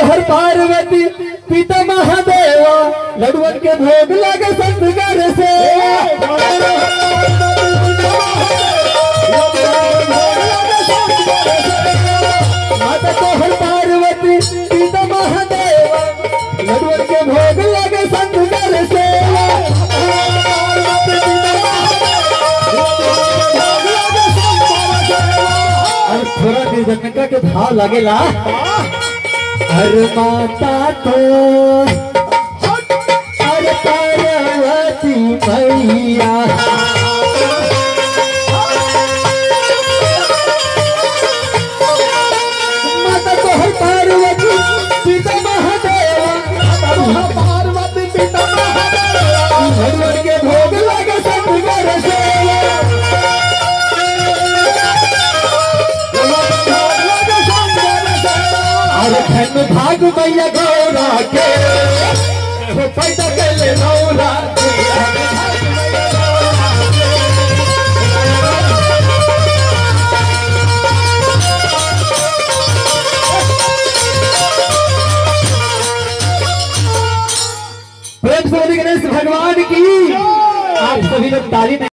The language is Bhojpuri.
तोहर पार्वती पिता महादेवा लडुअन के भोग लगे संतगर से माता तोहर पार्वती पिता महादेवा लडुअन के भोग लगे संतगर से और थोड़ा देर जनका के भाव लगेला अरे माता तो अरे पार्वती मैया माता तो है पार्वती पिता महादेवा पार्वती पिता महादेवा भगवान के भोग लगे संतगर से अरे धन भाग मैया गौरा के हो पैदा के ले नौरा के प्रेम से बोलिए गणेश भगवान की आप सभी लोग ताली